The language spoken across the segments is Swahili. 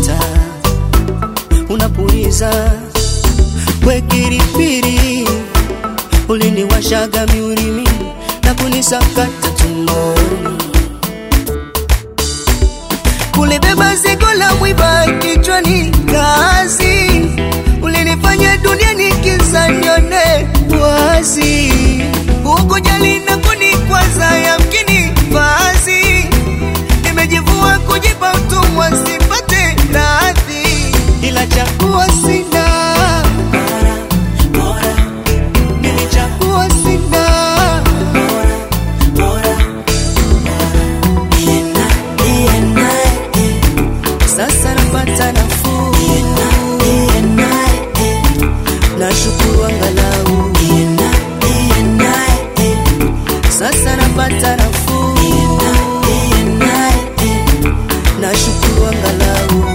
unakata unapuliza wekiripiri uliniwashaga miurimi na kunisakata tumboni kulibeba zigo la mwiba kichwani kazi ulinifanya dunia nikiza nione wazi ukujali na kunikwaza yamkini vazi nimejivua kujipa utumwa sipate radhi ila chakuwa sina nilichagua sina sasa napata nafuu nashukuru angalau sasa napata nafuu nashukuru angalau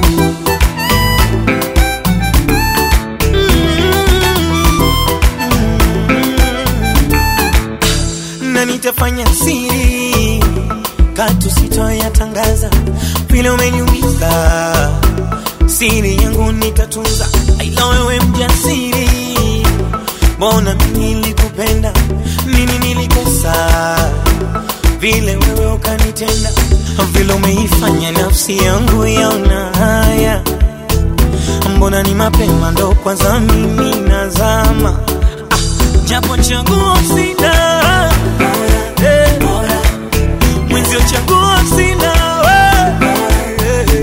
na nitafanya siri katu sitoyatangaza vile umeniumiza siri yangu nitatunza ila wewe mjasiri mbona mimi nilikupenda nini nilikosa vile wewe ukanitenda vile umeifanya nafsi yangu yaona haya mbona ni mapema ndo kwanza mimi nazama ah, japo chaguo sina Eh, mwenzio chaguo sina eh,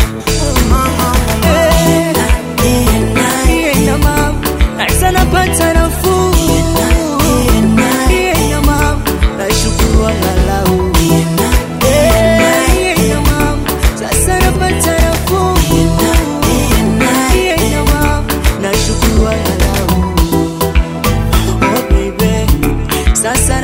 Iye na mama, sasa napata nafuu. Iye na mama, nashukuru angalau. Iye na mama, sasa napata nafuu. Iye na mama, nashukuru angalau. Oh baby, sasa